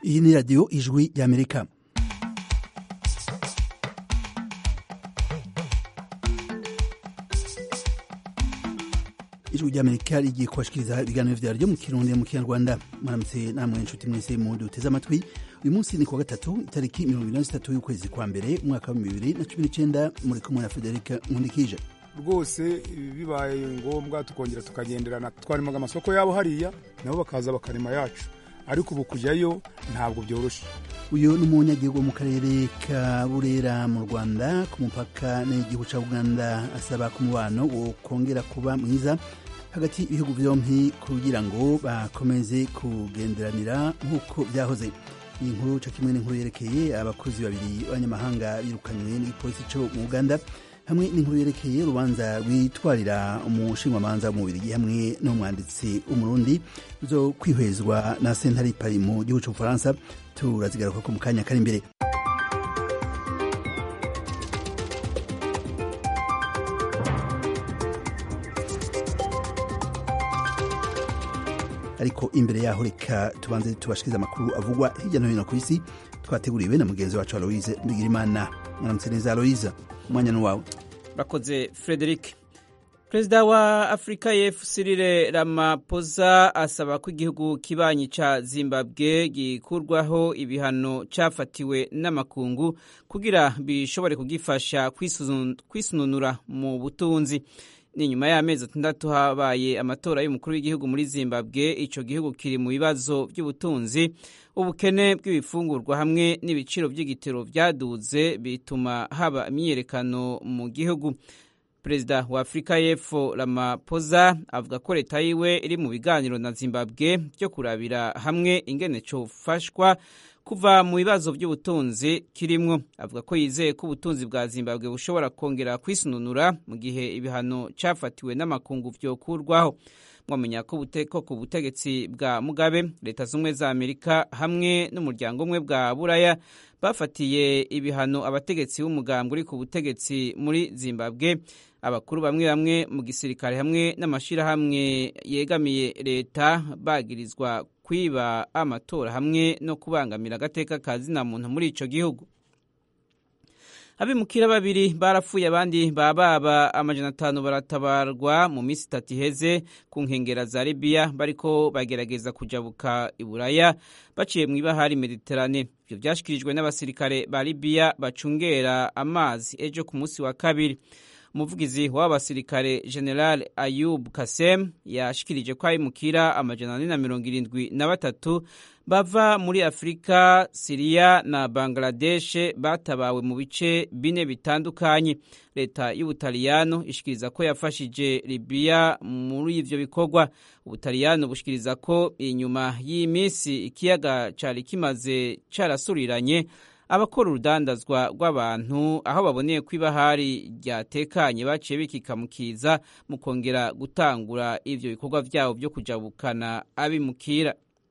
iyi ni radiyo ijwi ry'amerika ijwi ry'amerika rigiye kubashikiriza ibiganiro vyaryo mu kirundi mu kinyarwanda mwaramutse namwe inshuti mwese mu duteze amatwi uyu munsi ni kuwa gatatu itariki mirongo ibiri na zitatu y'ukwezi kwa mbere umwaka wa bibiri na cumi n'icenda muri kumwe na federika nkundikije rwose bibaye ngombwa tukongera tukagenderana twarimaga amasoko yabo hariya nabo bakaza bakarema yacu ariko ubu kujyayo ntabwo byoroshye uyu ni umunyagihugu wo mu karere ka burera mu rwanda ku mupaka n'igihugu ca uganda asaba ko umubano wo kongera kuba mwiza hagati y'ibihugu vyompi kugira ngo bakomeze kugenderanira nk'uko vyahoze iyi nkuru ca kimwe n'inkuru yerekeye abakozi babiri b'abanyamahanga birukanywe n'igipolisi co mu uganda hamwe n'inkuru yerekeye urubanza rwitwarira umushinwamanza w'umubirigi hamwe n'umwanditsi w'umurundi zo kwihwezwa na sentare pari mu gihugu c'ubufaransa turazigaruka ko mu kanya kari imbere ariko imbere yaho reka tubanze tubashikirize amakuru avugwa hirya no hino ku isi twateguriwe na mugenzi wacu aloise mbigirimana mwaramutse neza aloise umwanya ni wawe urakoze frederic perezida wa afurika y'epfo Cyril Ramaphosa asaba ko igihugu kibanyi ca zimbabwe gikurwaho ibihano cafatiwe n'amakungu kugira bishobore kugifasha kwisununura mu butunzi ni nyuma y'amezi atandatu habaye amatora y'umukuru w'igihugu muri zimbabwe ico gihugu kiri mu bibazo by'ubutunzi ubukene bw'ibifungurwa hamwe n'ibiciro by'igitero vyaduze bituma haba imyiyerekano mu gihugu perezida wa afurika y'epfo Ramaphosa avuga ko leta yiwe iri mu biganiro na zimbabwe byo kurabira hamwe ingene cofashwa kuva mu bibazo by'ubutunzi kirimwo avuga ko yizeye ko ubutunzi bwa zimbabwe bushobora kongera kwisununura mu gihe ibihano cafatiwe n'amakungu vyokurwaho mwamenya ko buteko ku butegetsi bwa mugabe leta z'ubumwe za amerika hamwe n'umuryango umwe bwa buraya bafatiye ibihano abategetsi b'umugambwe uri ku butegetsi muri zimbabwe abakuru bamwe bamwe mu gisirikare hamwe n'amashirahamwe yegamiye leta bagirizwa kwiba amatora hamwe no kubangamira agateka ka zina muntu muri ico gihugu abimukira babiri barapfuye abandi bababa amajana atanu baratabarwa mu minsi itatu iheze ku nkengera za libiya bariko bagerageza kujabuka iburaya baciye mu ibahari mediterane ivyo vyashikirijwe n'abasirikare ba libiya bacungera amazi ejo ku munsi wa kabiri umuvugizi w'aba basirikare general ayub kasem yashikirije ko abimukira amajana ane na mirongo irindwi na batatu bava muri afurika siriya na bangladeshe batabawe mu bice bine bitandukanye leta y'ubutaliyano ishikiriza ko yafashije libiya muri ivyo bikorwa ubutaliyano bushikiriza ko inyuma y'iminsi ikiyaga cari kimaze carasuriranye abakora urudandazwa rw'abantu aho baboneye ko ibahari ryatekanye baciye bikikamukiza mu kongera gutangura ivyo bikorwa vyabo vyo kujabukana abimukira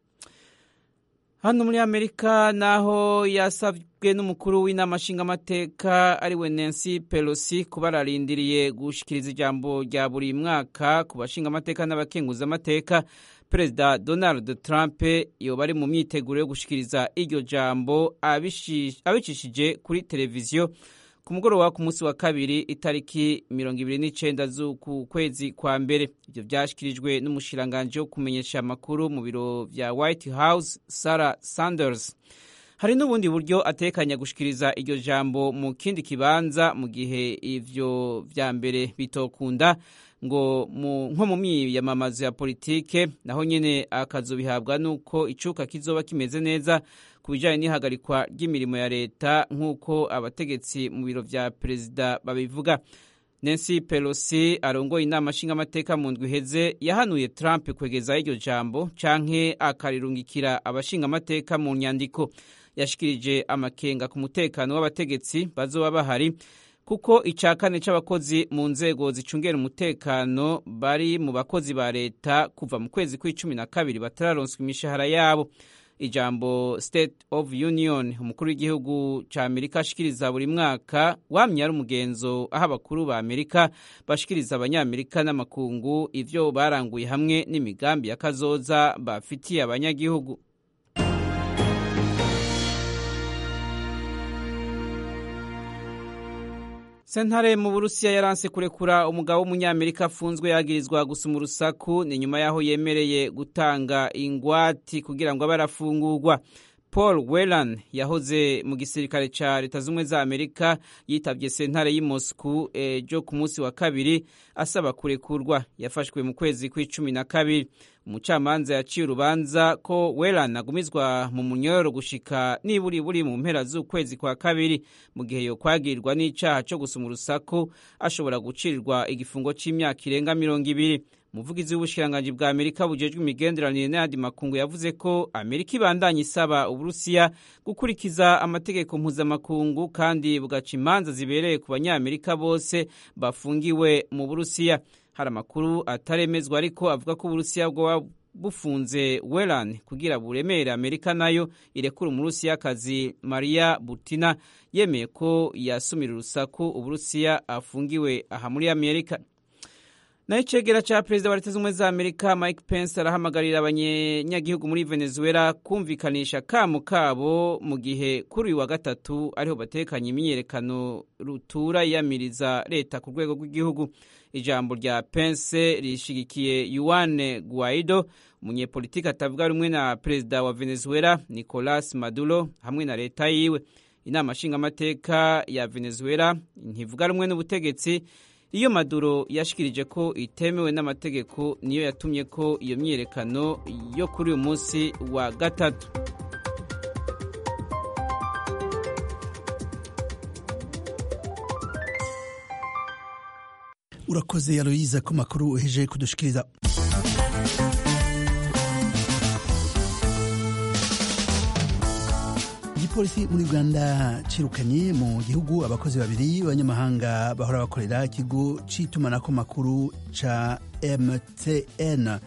hano muri amerika naho yasabwe n'umukuru w'inama nshingamateka ariwe nancy pelosi kuba ararindiriye gushikiriza ijambo rya buri mwaka ku bashingamateka n'abakenguzamateka perezida donald trump yoba ari mu myiteguro yo gushikiriza iryo jambo abicishije kuri televiziyo ku mugoroba ku munsi wa kabiri itariki mirongo ibiri n'icenda z'uku kwezi kwa mbere ivyo vyashikirijwe n'umushikiranganji wo kumenyesha amakuru mu biro vya white house sarah sanders hari n'ubundi buryo atekanya gushikiriza iryo jambo mu kindi kibanza mu gihe ivyo vya mbere bitokunda ngo nko mu myiyamamazo ya politike naho nyene akazobihabwa n'uko icuka kizoba kimeze neza ku bijanye n'ihagarikwa ry'imirimo ya leta nk'uko abategetsi mu biro vya perezida babivuga nancy pelosi arongoye inama nshingamateka mu ndwi iheze yahanuye trump kwegeza iryo jambo canke akarirungikira abashingamateka mu nyandiko yashikirije amakenga ku mutekano w'abategetsi bazoba bahari kuko icya kane cy'abakozi mu nzego zicungera umutekano bari mu bakozi ba leta kuva mu kwezi kw'icumi na kabiri batararonswa imishahara yabo ijambo state of union umukuru w'igihugu cya amerika ashikiriza buri mwaka wamye ari umugenzo aho abakuru ba amerika bashikiriza abanyamerika n'amakungu ivyo baranguye hamwe n'imigambi ya kazoza bafitiye abanyagihugu sentare mu burusiya yaranse kurekura umugabo w'umunyamerika afunzwe yagirizwa gusuma urusaku ni nyuma y'aho yemereye gutanga ingwati kugira ngo abe arafungurwa paul welan yahoze mu gisirikare cya leta z'ubumwe za amerika yitabye sentare y'i moscou ejo ku munsi wa kabiri asaba kurekurwa yafashwe mu kwezi kw'icumi na kabiri umucamanza yaciye urubanza ko welan agumizwa mu munyororo gushika niburi buri mu mpera z'ukwezi kwa kabiri mu gihe yokwagirwa n'icaha co gusuma urusaku ashobora gucirirwa igifungo c'imyaka irenga mirongo ibiri umuvugizi w'ubushikiranganji bwa amerika bujejwe imigenderanire n'ayandi makungu yavuze ko amerika ibandanya isaba uburusiya gukurikiza amategeko mpuzamakungu kandi bugaca imanza zibereye ku banyamerika bose bafungiwe mu burusiya hari amakuru ataremezwa ariko avuga ko uburusiya bwoba bufunze welan kugira buremere amerika nayo irekura umurusiyakazi maria butina yemeye ko yasumira urusaku uburusiya afungiwe aha muri amerika naho icegera cya perezida wa leta z'ubumwe za amerika mike pence arahamagarira abanyagihugu muri venezuela kumvikanisha kamo kabo mu gihe kuri uyu wa gatatu ariho batekanye imyiyerekano rutura yiyamiriza leta ku rwego rw'igihugu ijambo rya pence rishigikiye yuane guaido umunyepolitiki atavuga rumwe na perezida wa venezuela nicolas maduro hamwe na leta yiwe inama nshingamateka ya venezuela ntivuga rumwe n'ubutegetsi iyo maduro yashikirije ko itemewe n'amategeko niyo yatumye ko iyo myiyerekano yo kuri uyu munsi wa gatatu urakoze yaroyiza ko makuru uheje kudushikiriza igipolisi muri uganda cirukanye mu gihugu abakozi babiri b'abanyamahanga bahora bakorera ikigo c'itumanaho makuru ca mtn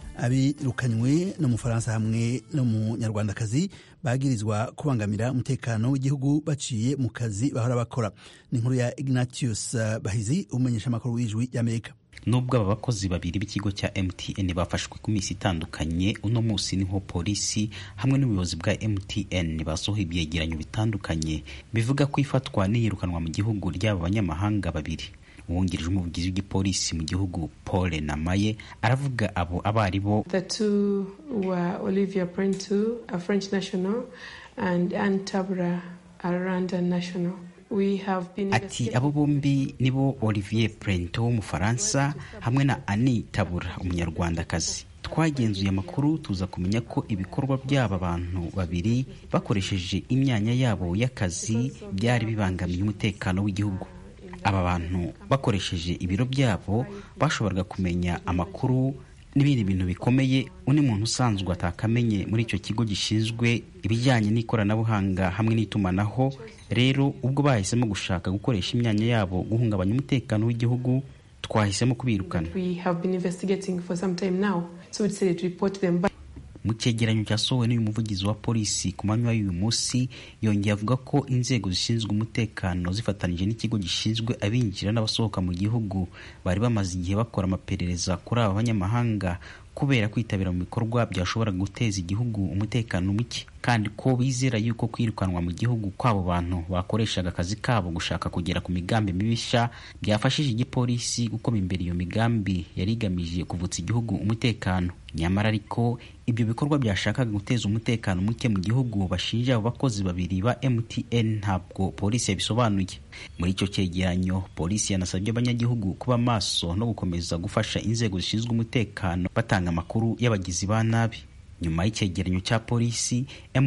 abirukanywe n'umufaransa hamwe n'umunyarwandakazi bagirizwa kubangamira umutekano w'igihugu baciye mu kazi bahora bakora ni inkuru ya ignatius bahizi umumenyesha amakuru w'ijwi y'amerika nubwo aba bakozi babiri b'ikigo cya mtn bafashwe ku minsi itandukanye uno munsi niho polisi hamwe n'ubuyobozi bwa mtn basohoye ibyegeranyo bitandukanye bivuga ko ifatwa n'iyirukanwa mu gihugu ry'aba banyamahanga babiri uwungirije umuvugizi w'igipolisi mu gihugu paul namaye aravuga abo abo ari bo The two were Olivia Prentu, a French national, and Anne Tabra, a Rwandan national. We have been ati abo bombi nibo olivier prento w'umufaransa hamwe na ani tabura umunyarwandakazi twagenzuye amakuru tuza kumenya ko ibikorwa by'aba bantu babiri bakoresheje imyanya yabo y'akazi byari bibangamiye umutekano w'igihugu aba bantu bakoresheje ibiro byabo bashoboraga kumenya amakuru n'ibindi bintu bikomeye undi muntu usanzwe atakamenye muri icyo kigo gishinzwe ibijyanye n'ikoranabuhanga hamwe n'itumanaho rero ubwo bahisemo gushaka gukoresha imyanya yabo guhungabanya umutekano w'igihugu twahisemo kubirukana we have been investigating for some time now. So we decided to report them back. mu cyegeranyo cyasohowe n'uyu muvugizi wa polisi ku manywa y'uyu munsi yongeye avuga ko inzego zishinzwe umutekano zifatanije n'ikigo gishinzwe abinjira n'abasohoka mu gihugu bari bamaze igihe bakora amaperereza kuri aba banyamahanga kubera kwitabira mu bikorwa byashobora guteza igihugu umutekano muke kandi ko bizera yuko kwirukanwa mu gihugu kw'abo bantu bakoreshaga akazi kabo gushaka kugera ku migambi mibisha byafashije igipolisi gukoma imbere iyo migambi yari igamije kuvutsa igihugu umutekano nyamara ariko ibyo bikorwa byashakaga guteza umutekano muke mu gihugu bashinja abo bakozi babiri ba mtn ntabwo polisi yabisobanuye muri icyo cyegeranyo polisi yanasabye abanyagihugu kuba maso no gukomeza gufasha inzego zishinzwe umutekano batanga amakuru y'abagizi ba nabi nyuma y'icyegeranyo cya polisi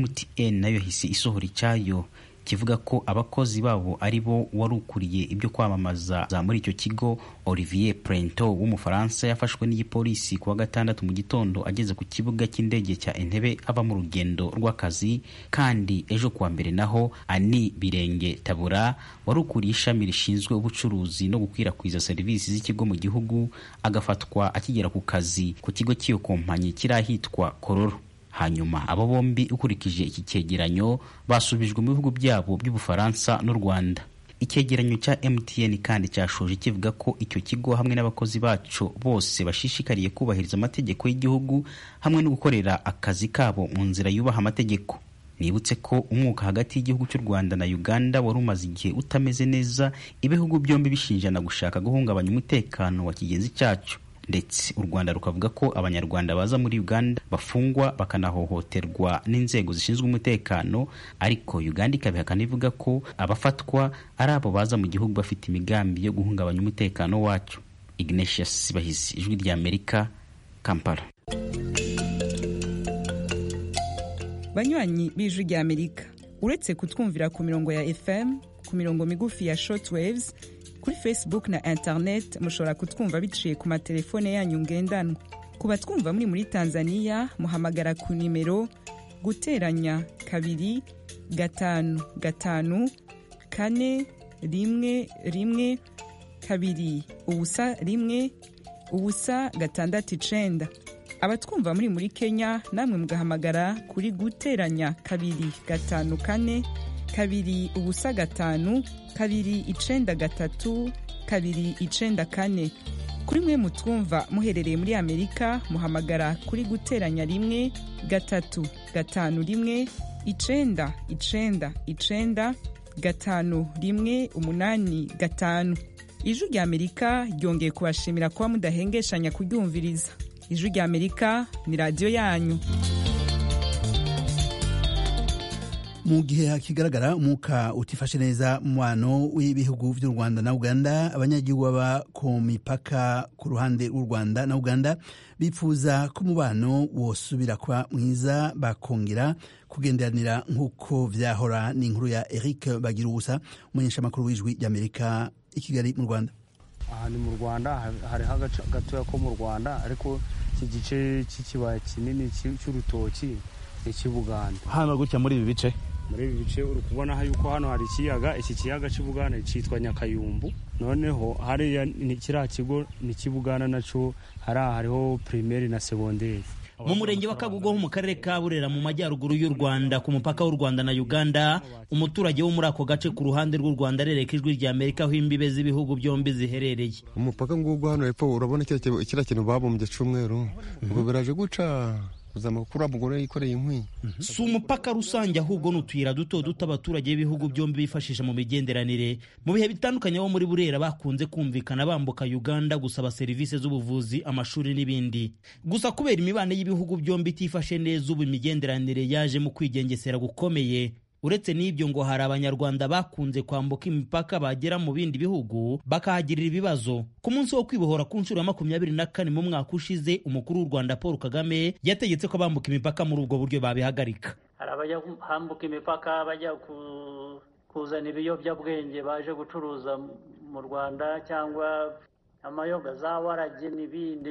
mtn nayo yahise isohora icyayo kivuga ko abakozi babo ari bo wari ukuriye ibyo kwamamaza za muri icyo kigo olivier prento w'umufaransa yafashwe n'igipolisi ku wa gatandatu mu gitondo ageze ku kibuga cy'indege cya entebe ava mu rugendo rw'akazi kandi ejo kuwa mbere naho ani birenge tabura wari ukuriye ishami rishinzwe ubucuruzi no gukwirakwiza serivisi z'ikigo mu gihugu agafatwa akigera ku kazi ku kigo cy'iyo kompanyi kiri ahitwa kororo hanyuma abo bombi ukurikije iki cyegeranyo basubijwe mu bihugu byabo by'ubufaransa n'u rwanda icyegeranyo cya mtn kandi cyashoje kivuga ko icyo kigo hamwe n'abakozi bacu bose bashishikariye kubahiriza amategeko y'igihugu hamwe no gukorera akazi kabo mu nzira yubaha amategeko nibutse ko umwuka hagati y'igihugu cy'u rwanda na uganda wari umaze igihe utameze neza ibihugu byombi bishinjana gushaka guhungabanya umutekano wa kigenzi cyacu ndetse u rwanda rukavuga ko abanyarwanda baza muri uganda bafungwa bakanahohoterwa n'inzego zishinzwe umutekano ariko uganda ikabihakana ivuga ko abafatwa ari abo baza mu gihugu bafite imigambi yo guhungabanya umutekano wacu ignatius bahizi ijwi rya amerika kampala banywanyi b'ijwi rya amerika uretse kutwumvira ku mirongo ya fm ku mirongo migufi ya shortwaves kuri facebook na internet mushobora kutwumva biciye ku matelefone yanyu ngendanwa ku batwumva muri muri tanzania muhamagara ku nimero guteranya kabiri gatanu gatanu kane rimwe rimwe kabiri ubusa rimwe ubusa gatandatu icenda abatwumva muri muri kenya namwe mugahamagara kuri guteranya kabiri gatanu kane kabiri ubusa gatanu kabiri icenda gatatu kabiri icenda kane kuri mwe mutwumva muherereye muri amerika muhamagara kuri guteranya rimwe gatatu gatanu rimwe icenda icenda icenda gatanu rimwe umunani gatanu ijwi rya amerika ryongeye kubashimira kuba mudahengeshanya kuryumviriza ijwi rya amerika ni radiyo yanyu mu gihe hakigaragara umwuka utifashe neza umubano w'ibihugu by'u rwanda na uganda abanyagihugu baba ku mipaka ku ruhande rw'u rwanda na uganda bifuza ko umubano wosubira kuba mwiza bakongera kugenderanira nk'uko vyahora ni inkuru ya eric bagira ubusa umumenyeshamakuru w'ijwi ry'amerika i kigali mu rwanda aha ni mu rwanda hariho agace gatoya ko mu rwanda ariko iki gice cy'ikibaya kinini cy'urutoki ni icy'ubuganda hano gutya muri ibi bice muri ibi bice uri kubona yuko hano hari ikiyaga iki kiyaga cy'ubuganda cyitwa nyakayumbu noneho hariya kiriya kigo ni icy'ubuganda nacyo hariya hariho pirimeri na segonderi mu murenge wa kagugu ho mu karere ka burera mu majyaruguru y'u rwanda ku mupaka w'u rwanda na uganda umuturage wo muri ako gace ku ruhande rw'u rwanda arereka ijwi rya amerika aho imbibe z'ibihugu byombi ziherereye umupaka ngugu hano hepfo urabona kiriya kintu babumbye cy'umweru ubwo biraje guca kuzama kuri mugore yikoreye inkwi si umupaka rusange ahubwo ni utuyira duto duto abaturage b'ibihugu byombi bifashisha mu migenderanire mu bihe bitandukanye bo muri burera bakunze kumvikana bambuka uganda gusaba serivisi z'ubuvuzi amashuri n'ibindi gusa kubera imibane y'ibihugu byombi itifashe neza ubu imigenderanire yaje mu kwigengesera gukomeye uretse n'ibyo ngo hari abanyarwanda bakunze kwambuka imipaka bagera mu bindi bihugu bakahagirira ibibazo ku munsi wo kwibohora ku nshuro ya makumyabiri na kane mu mwaka ushize umukuru w'u rwanda paul kagame yategetse ko bambuka imipaka muri ubwo buryo babihagarika hari abajya hambuka imipaka bajya kuzana ibiyobyabwenge baje gucuruza mu rwanda cyangwa amayoga za warage n'ibindi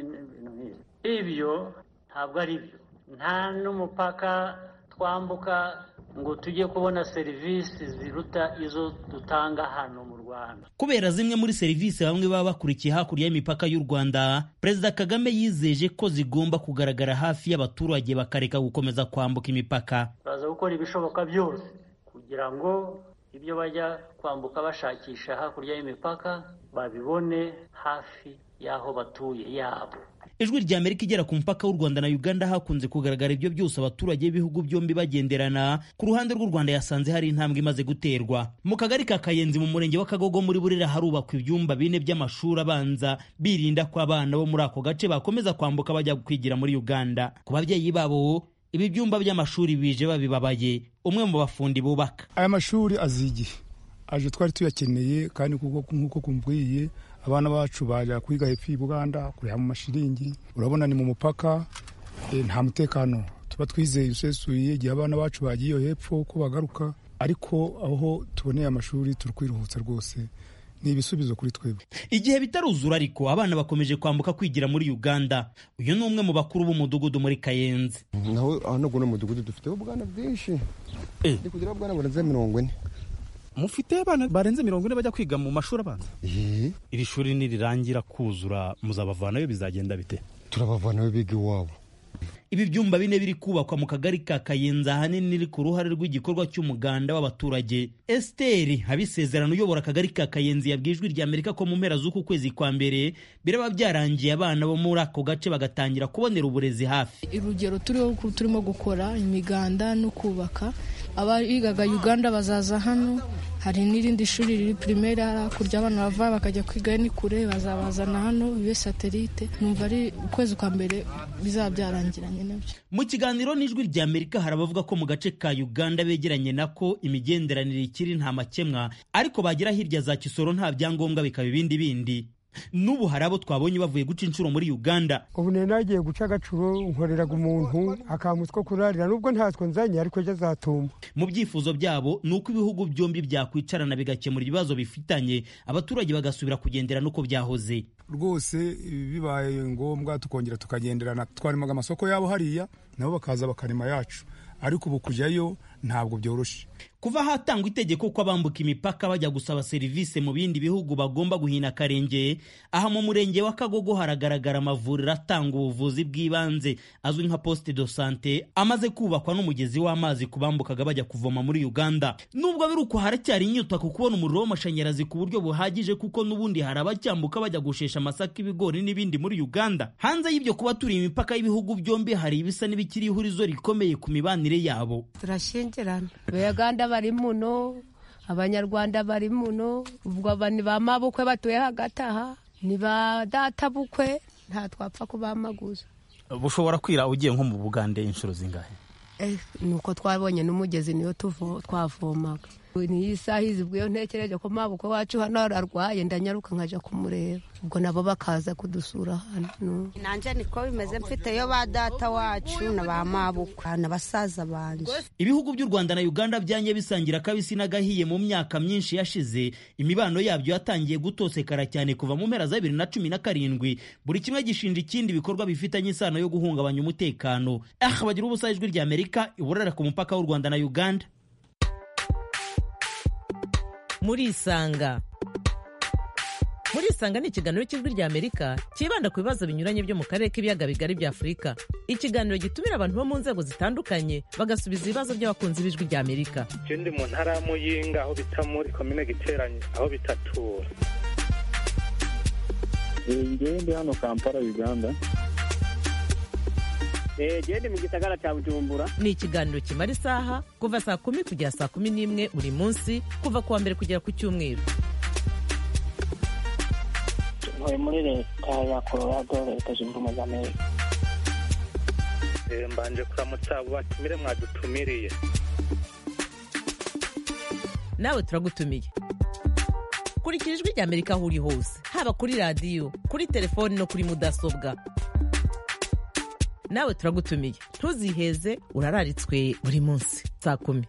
ibyo ntabwo ari byo nta n'umupaka twambuka ngo tujye kubona serivisi ziruta izo dutanga hano mu rwanda kubera zimwe muri serivisi bamwe baba bakurikiye hakurya y'imipaka y'u rwanda perezida kagame yizeje ko zigomba kugaragara hafi y'abaturage bakareka gukomeza kwambuka imipaka turaza gukora ibishoboka byose kugira ngo ibyo bajya kwambuka bashakisha hakurya y'imipaka babibone hafi y'aho batuye yabo ijwi rya amerika igera ku mupaka w'u rwanda na uganda hakunze kugaragara ibyo byose abaturage b'ibihugu byombi bagenderana ku ruhande rw'u rwanda yasanze hari intambwe imaze guterwa mu kagari ka kayenzi mu murenge w'akagogo muri burera harubakwa ibyumba bine by'amashuri abanza birinda ko abana bo muri ako gace bakomeza kwambuka bajya kwigira muri uganda ku babyeyi babo ibi byumba by'amashuri bije babibabaye umwe mu bafundi bubaka aya mashuri azigiye aje twari tuyakeneye kandi nk'uko kumbwiye abana bacu bajya kwiga hepfo i buganda kureba mu mashiringi urabona ni mu mupaka nta mutekano tuba twizeye usesuye igihe abana bacu bagiye iyo hepfo ko bagaruka ariko aho tuboneye amashuri turi kwiruhutsa rwose ni ibisubizo kuri twebwe igihe bitaruzura ariko abana bakomeje kwambuka kwigira muri uganda uyu ni umwe mu bakuru b'umudugudu muri kayenzi naho hano guno mudugudu dufiteho ubwana bwinshi ndi kugira ubwana burenze mirongo ine mufite abana barenze mirongo ine bajya kwiga mu mashuri abanza iri shuri nirirangira kuzura muzabavanayo bizagenda bite turabavanayo biga iwabo ibi byumba bine biri kubakwa mu kagari ka kayenzi ahanini riri ku ruhare rw'igikorwa cy'umuganda w'abaturage esiteri habisezerano uyobora akagari ka kayenzi yabwiye ijwi rya amerika ko mu mpera z'uku kwezi kwa mbere biraba byarangiye abana bo muri ako gace bagatangira kubonera uburezi hafi urugero turiho turimo gukora imiganda no kubaka abigaga uganda bazaza hano hari n'irindi shuri riri pirimeri hakurya abana bava bakajya kwiga ni kure bazabazana hano bibe satelite numva ari ukwezi kwa mbere bizaba byarangiranye nabyo mu kiganiro n'ijwi rya amerika hari abavuga ko mu gace ka uganda begeranye nako imigenderanire ikiri nta makemwa ariko bagera hirya za kisoro nta byangombwa bikaba ibindi bindi n'ubu hari abo twabonye bavuye guca inshuro muri uganda ubu nari nagiye guca agacuro nkoreraga umuntu akamuswa kurarira nubwo ntatwo nzanye ariko ejo azatuma mu byifuzo byabo ni uko ibihugu byombi byakwicarana bigakemura ibibazo bifitanye abaturage bagasubira kugendera n'uko byahoze rwose bibaye ngombwa tukongera tukagenderana twarimaga amasoko yabo hariya nabo bakaza bakarema yacu ariko ubu kujyayo ntabwo byoroshye kuva hatangwa itegeko ko abambuka imipaka bajya gusaba serivisi mu bindi bihugu bagomba guhina akarenge aha mu murenge wa kagogo haragaragara amavuriro atanga ubuvuzi bw'ibanze azwi nka poste de sante amaze kubakwa n'umugezi w'amazi ku bambukaga bajya kuvoma muri uganda nubwo biri uko haracyari inyota ku kubona umuriro w'amashanyarazi ku buryo buhagije kuko n'ubundi hari abacyambuka bajya gushesha amasaka ibigori n'ibindi muri uganda hanze y'ibyo kuba turi imipaka y'ibihugu byombi hari ibisa n'ibikiri ihurizo rikomeye ku mibanire yabo turashyingirana abaganda bari muno abanyarwanda bari muno ubwo aba ni ba mabukwe batuye hagati aha ni ba data bukwe nta twapfa kubamaguza bushobora kwira ugiye nko mu bugande inshuro zingahe ni uko twabonye n'umugezi niyo twavomaga niyo isaha izibwa iyo ntekereje ko mabukwe wacu hano ararwaye ndanyaruka nkajya kumureba ubwo nabo bakaza kudusura hano nanjye niko bimeze mfiteyo ba data wacu na ba mabukwe na basaza banjye ibihugu by'u rwanda na uganda byanye bisangira akabisi n'agahiye mu myaka myinshi yashize imibano yabyo yatangiye gutosekara cyane kuva mu mpera za bibiri na cumi na karindwi buri kimwe gishinja ikindi ibikorwa bifitanye isano yo guhungabanya umutekano aha bagira ubusa ijwi rya amerika iburara ku mupaka w'u rwanda na uganda murisanga murisanga ni ikiganiro cy'ijwi rya amerika cyibanda ku bibazo binyuranye byo mu karere k'ibiyaga bigari bya afurika ikiganiro gitumira abantu bo mu nzego zitandukanye bagasubiza ibibazo by'abakunzi b'ijwi rya amerika ndi mu ntara ya muyinga aho bita muri komine giteranye aho bitatura ngewe ndi hano kampala uganda gende mu gisagara cya bujumbura ni ikiganiro kimara isaha kuva saa kumi kugera saa kumi n'imwe buri munsi kuva ku wa mbere kugera ku cyumweru ntuye muri leta ya colorado leta zunze ubumwe za amerika mbanje kuramutsa abo batumire mwadutumiriye nawe turagutumiye kurikira ijwi rya amerika aho uri hose haba kuri radiyo kuri telefoni no kuri mudasobwa nawe turagutumiye ntuziheze urararitswe buri munsi saa kumi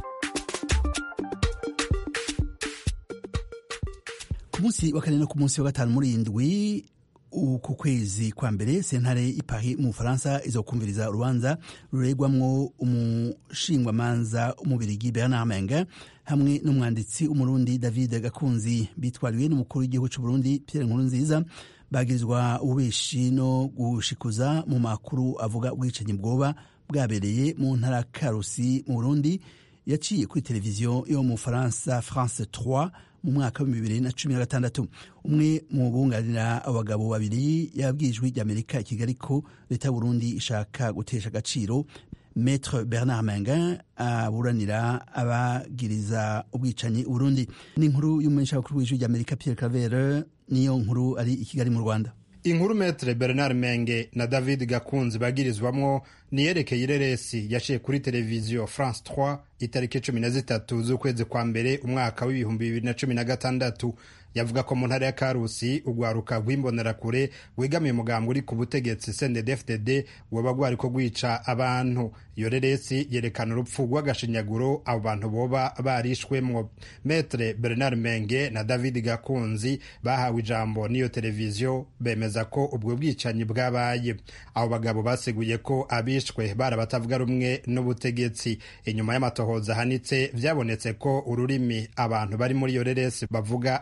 ku munsi wa kane no ku munsi wa gatanu muri indwi uku kwezi kwa mbere sentare ipahi mu bufaransa izokumviriza urubanza ruregwamwo umushingwamanza umubirigi bernard menga hamwe n'umwanditsi w'umurundi david gakunzi bitwariwe n'umukuru w'igihugu cy'u burundi pierre nkurunziza bagirizwa ububeshi no gushikuza mu makuru avuga ubwicanyi bwoba bwabereye mu ntara karusi mu burundi yaciye kuri televiziyo yo mu faransa france 3 mu mwaka wa bibiri na cumi na gatandatu umwe mu bunganira abagabo babiri yabwijwe ry'amerika i kigali ko leta y'uburundi ishaka gutesha agaciro Maître Bernard Mengin aburanira abagiriza ubwicanyi Burundi ni inkuru y'umumenyeshamakuru w'ijwi ry'Amerika Pierre Claver niyo nkuru ari i Kigali mu Rwanda inkuru Maître Bernard Menge na David Gakunzi bagirizwamwo niyerekeye ireresi yaciye kuri televiziyo France 3 itariki cumi na zitatu z'ukwezi kwa mbere umwaka w'ibihumbi bibiri na cumi na gatandatu yavuga ko mu ntara ya karusi urwaruka rw'imbonerakure wegamiye umugambi uri ku butegetsi cndfdd woba rwari ko rwica abantu iyo reresi yerekana urupfu rw'agashinyaguro abo bantu boba barishwemwo metre bernard menge na david gakunzi bahawe ijambo n'iyo televiziyo bemeza ko ubwo bwicanyi bwabaye abo bagabo baseguye ko abishwe bari abatavuga rumwe n'ubutegetsi inyuma y'amatohoza ahanitse byabonetse ko ururimi abantu bari muri iyo reresi bavuga atari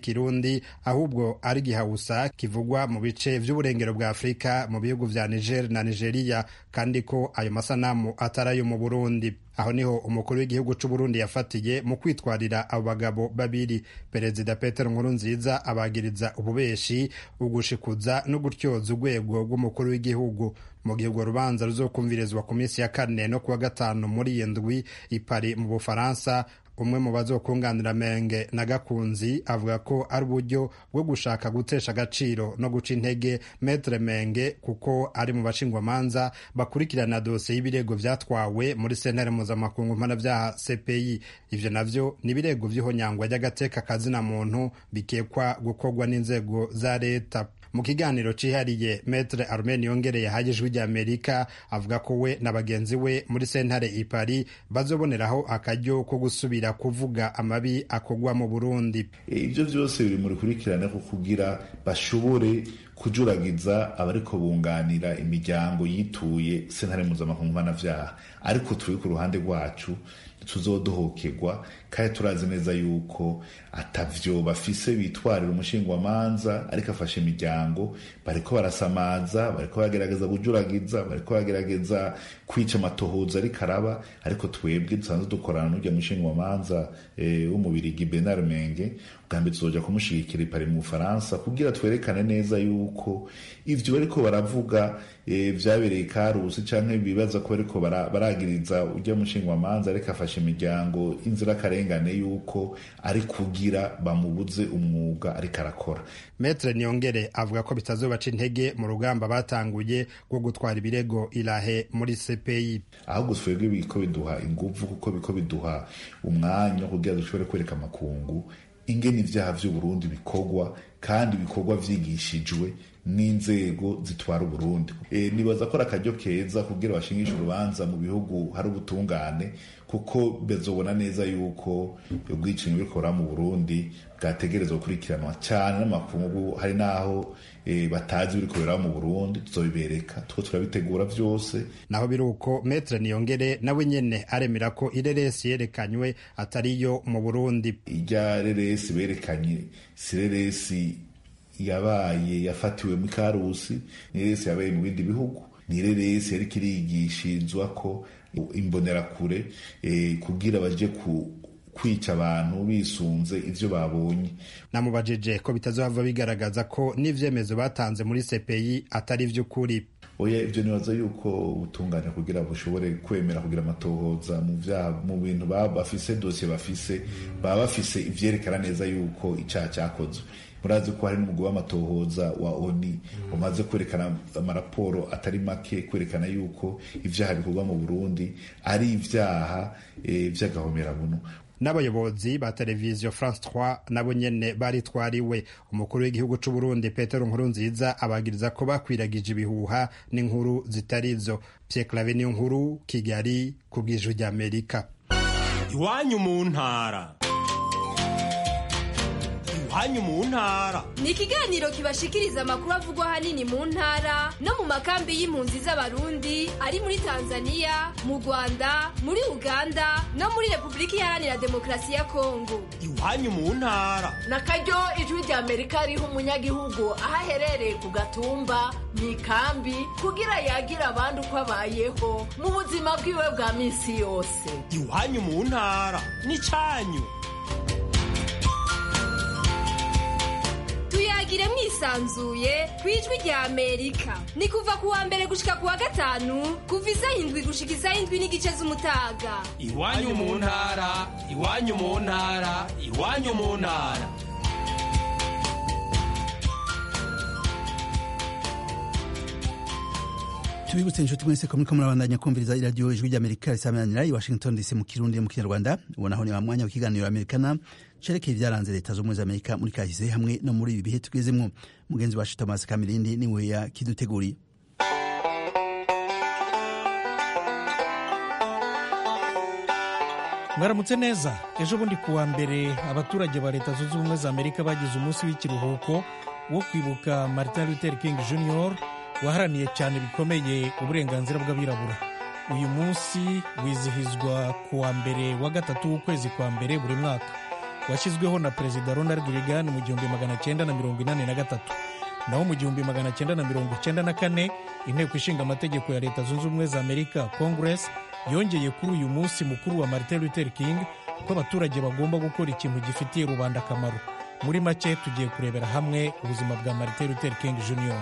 ikirundi ahubwo ari gihawusa kivugwa mu bice vy'uburengero bwa afurika mu bihugu vya niger na nigeria kandi ko ayo masanamu atari ayo mu burundi aho niho umukuru w'igihugu c'uburundi yafatiye mu kwitwarira abo bagabo babiri perezida petero nkurunziza abagiriza ububeshi ugushikuza no gutyoza urwego rw'umukuru w'igihugu mu gihe urwo rubanza ruzokumvirizwa ku minsi ya kane no kuwa gatanu muri iyi ndwi i Paris mu bufaransa umwe mu bazokunganira menge na gakunzi avuga ko ari uburyo bwo gushaka gutesha agaciro no guca intege metre menge kuko ari mu bashingwamanza bakurikirana dosiye y'ibirego vyatwawe muri sentare mpuzamakungu mpanavyaha cpi ivyo navyo ni ibirego vy'ihonyangwa ry'agateka kazina muntu bikekwa gukorwa n'inzego za leta mu kiganiro cihariye metre armen yongereye haje ijwi ry'amerika avuga ko we na bagenzi we muri sentare i paris bazoboneraho akaryo ko gusubira kuvuga amabi akorwa mu burundi ibyo byose biri mu rukurikirane ko kugira bashobore kujuragiza abariko bunganira imiryango yituye sentare mpuzamakungu mpanavyaha ariko turi ku ruhande rwacu tuzodohokerwa kandi turazi neza yuko atavyo bafise bitwarira umushingwamanza ariko afashe imiryango bariko barasamaza bariko bagerageza kujuragiza bariko bagerageza kwica amatohoza ariko araba ariko twebwe dusanzwe dukorana n'urya mushingwamanza e, w'umubirigi Bernard Menge bwa mbere tuzoja kumushigikira i Paris mu Bufaransa kugira twerekane neza yuko ivyo bariko baravuga e, vyabereye Karusi canke bibaza ko bariko baragiriza urya mushingwamanza ariko afashe imiryango inzirakarengane yuko ari kugira bamubuze umwuga ariko arakora metre niyongere avuga ko bitazobaca intege mu rugamba batanguye rwo gutwara ibirego irahe muri cpi ahubwo twebwe biko biduha inguvu kuko biko biduha umwanya wo kugira dushobore kwereka amakungu ingene ivyaha vy'uburundi bikorwa kandi bikorwa vyigishijwe n'inzego zitwara uburundi e, nibaza ko ari akaryo keza kugira bashingishe urubanza mu bihugu hari ubutungane kuko bezobona neza yuko ubwicanyi burikora mu burundi bwategerezwa gukurikiranwa cyane n'amakungu hari n'aho e, batazi biri kubera mu burundi tuzobibereka two turabitegura vyose naho biri uko metre niyongere nawe nyene aremera ko ireresi yerekanywe atariyo mu burundi irya reresi berekanye si reresi yabaye yafatiwe mu karusi ni reresi yabaye mu bindi bihugu ni reresi yariko irigishirizwa ko imbonerakure e, kugira baje ku kwica abantu bisunze ivyo babonye namubajije ko bitazohava bigaragaza ko n'ivyemezo batanze muri CPI atari vy'ukuri oya ivyo nibaza yuko ubutungane kugira bushobore kwemera kugira amatohoza mu vyaha mu bintu baba bafise dosiye bafise baba bafise ivyerekana neza yuko icaha cyakozwe murazi ko hari n'umugwi w'amatohoza wa oni umaze kwerekana amaraporo atari make kwerekana yuko ivyaha bikorwa mu burundi ari ivyaha e, vy'agahomerabunu n'abayobozi ba televiziyo france 3 nabo nyene baritwariwe umukuru w'igihugu c'uburundi petero nkurunziza abagiriza ko bakwiragije ibihuha n'inkuru zitarizo pierre clave niyo nkuru kigali ku bw'ijwi ry'amerika iwanyu mu ntara iwanyu mu ntara ni ikiganiro kibashikiriza amakuru avugwa ahanini mu ntara no mu makambi y'impunzi z'abarundi ari muri tanzania mu rwanda muri uganda no muri repubulika iharanira demokarasi ya kongo iwanyu mu ntara na karyo ijwi rya amerika riha umunyagihugu aho aherereye ku gatumba mu ikambi kugira yagira abandi uko abayeho mu buzima bwiwe bwa minsi yose iwanyu mu ntara ni cyanyu tuyagire mwisanzuye ku ijwi rya amerika ni kuva ku wa mbere gushika ku wa gatanu kuva isaha indwi gushika isaha indwi n'igice z'umutaga iwanyu mu ntara iwanyu mu ntara iwanyu mu ntara tubibutse inshuti mwese ko muriko murabandanya kumviriza iradiyo ijwi ry'amerika risamanira i washington dc mu kirundi mu kinyarwanda ubonaho ni wa mwanya w'ikiganiro amerikana cerekeye ibyaranze leta z'ubumwe z'amerika muri kahise hamwe no muri ibi bihe tugezemwo mugenzi wacu thomas kamirindi niwe yakiduteguriye mwaramutse neza ejo bundi kuwa mbere abaturage ba leta zunze ubumwe za amerika bagize umunsi w'ikiruhuko wo kwibuka martin luther king jr waharaniye cyane bikomeye uburenganzira bw'abirabura uyu munsi wizihizwa ku wa mbere wa gatatu w'ukwezi kwa mbere buri mwaka washyizweho na perezida ronald reagan mu gihumbi magana cyenda na mirongo inani na gatatu naho mu gihumbi magana cyenda na mirongo cyenda na kane inteko ishinga amategeko ya leta zunze ubumwe za amerika congress yongeye kuri uyu munsi mukuru wa martin luther king ko abaturage bagomba gukora ikintu gifitiye rubanda akamaro muri make tugiye kurebera hamwe ubuzima bwa martin luther king jr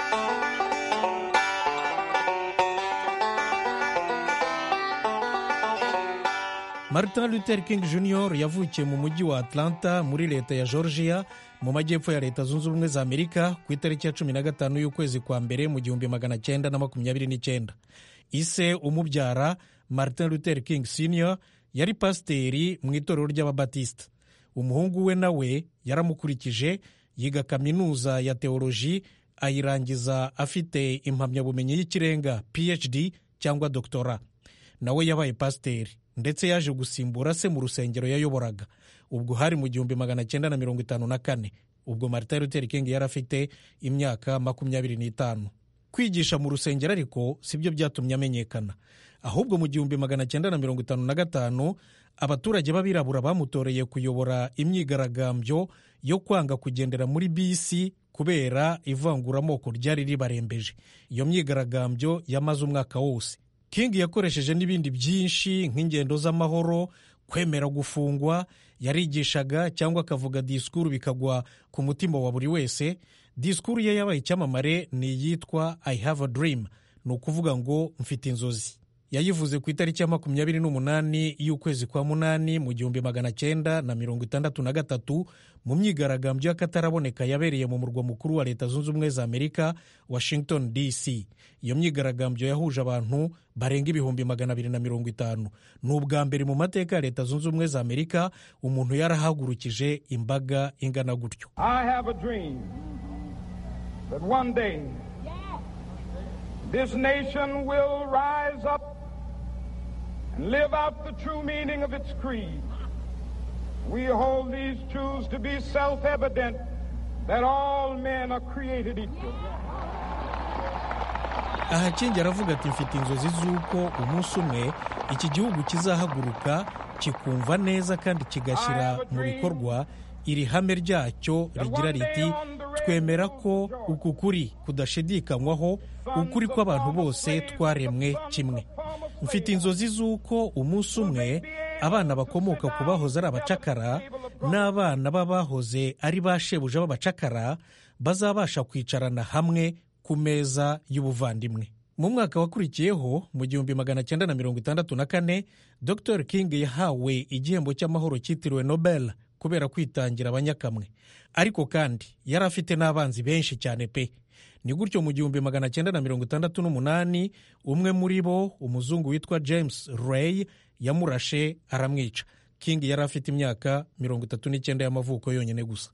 martin luther king jr yavukiye mu mujyi wa atlanta muri leta ya georgia mu majyepfo ya leta zunze ubumwe za amerika ku itariki ya cumi na gatanu y'ukwezi kwa mbere mu gihumbi magana cyenda na makumyabiri n'icyenda ise umubyara martin luther king senior yari pasiteri mu itorero ry'ababatisita umuhungu we nawe yaramukurikije yiga kaminuza ya teoloji ayirangiza afite impamyabumenyi y'ikirenga phd cyangwa doktora nawe yabaye pasiteri ndetse yaje gusimbura se mu rusengero yayoboraga ubwo hari mu gihumbi magana cyenda na mirongo itanu na kane ubwo martin luther king yari afite imyaka makumyabiri n'itanu kwigisha mu rusengero ariko si byo byatumye amenyekana ahubwo mu gihumbi magana cyenda na mirongo itanu na gatanu abaturage b'abirabura bamutoreye kuyobora imyigaragambyo yo kwanga kugendera muri bisi kubera ivanguramoko ryari ribarembeje iyo myigaragambyo yamaze umwaka wose king yakoresheje n'ibindi byinshi nk'ingendo z'amahoro kwemera gufungwa yarigishaga cyangwa akavuga disikuru bikagwa ku mutima wa buri wese disikuru ye yabaye icyamamare ni iyitwa i have a dream ni ukuvuga ngo mfite inzozi yayivuze ku itariki ya makumyabiri n'umunani y'ukwezi kwa munani mu gihumbi magana cyenda na mirongo itandatu na gatatu mu myigaragambyo y'akataraboneka yabereye mu murwa mukuru wa leta zunze ubumwe za amerika washington dc iyo myigaragambyo yahuje abantu barenga ibihumbi magana abiri na mirongo itanu ni ubwa mbere mu mateka ya leta zunze ubumwe za amerika umuntu yarahagurukije imbaga ingana gutyo I have a dream that one day this nation will rise up and live out the true meaning of its creed. We hold these truths to be self evident that all men are created equal. aha kingi aravuga ati mfite inzozi z'uko umunsi umwe iki gihugu kizahaguruka kikumva neza kandi kigashyira mu bikorwa iri hame ryacyo rigira riti twemera ko uku kuri kudashidikanywaho ukuri kw'abantu bose twaremwe kimwe mfite inzozi z'uko umunsi umwe abana bakomoka ku bahoze ari abacakara n'abana b'abahoze ari ba shebuja b'abacakara bazabasha kwicarana hamwe ku meza y'ubuvandimwe mu mwaka wakurikiyeho mu gihumbi magana cyenda na mirongo itandatu na kane dr king yahawe igihembo cy'amahoro cyitiriwe nobel kubera kwitangira abanyakamwe ariko kandi yari afite n'abanzi benshi cyane pe ni gutyo mu gihumbi magana cyenda na mirongo itandatu n'umunani umwe muri bo umuzungu witwa james ray yamurashe aramwica king yari afite imyaka mirongo itatu n'icyenda y'amavuko yonyine gusa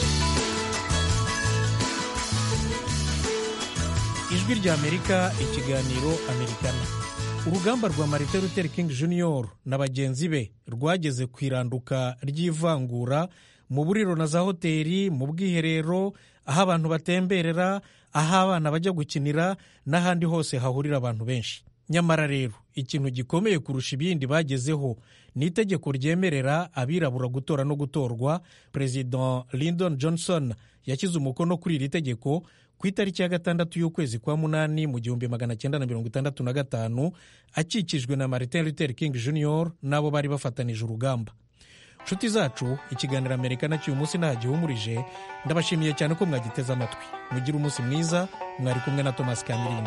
ijwi ry'amerika ikiganiro amerikana urugamba rwa marite luther king jr na bagenzi be rwageze ku iranduka ry'ivangura mu buriro na za hoteli mu bwiherero aho abantu batemberera aho abana bajya gukinira n'ahandi hose hahurira abantu benshi nyamara rero ikintu gikomeye kurusha ibindi bagezeho ni itegeko ryemerera abirabura gutora no gutorwa perezida lyndon johnson yashyize umukono kuri iri tegeko ku itariki ya gatandatu y'ukwezi kwa munani mu gihumbi magana cyenda na mirongo itandatu na gatanu akikijwe na martin luther king jr n'abo bari bafatanije urugamba nshuti zacu ikiganiro amerika na cy'uyu munsi nta gihumurije ndabashimiye cyane ko mwagiteze amatwi mugire umunsi mwiza mwari kumwe na thomas kamirindi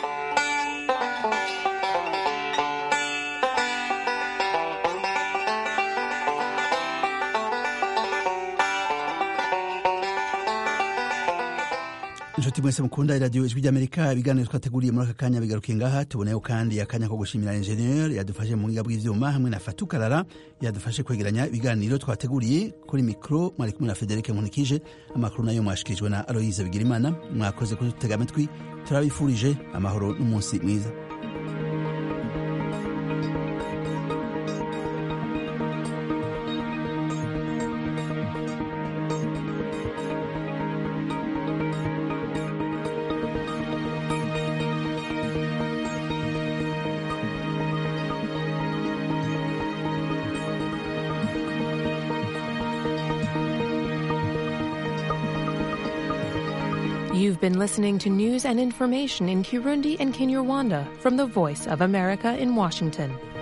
inshuti mwese mukunda iradiyo ijwi ry'amerika ibiganiro twateguriye muri aka kanya bigarukiye ngaha tuboneyeho kandi akanya ko gushimira enjeniyeri yadufashe mu buhinga bw'ibyuma hamwe na fatukarara yadufashe kwegeranya ibiganiro twateguriye kuri mikoro mwari kumwe na federike nkunikije amakuru nayo mwashikirijwe na aloyize bigirimana mwakoze kudutega amatwi turabifurije amahoro n'umunsi mwiza You've been listening to news and information in Kirundi and Kinyarwanda from the Voice of America in Washington.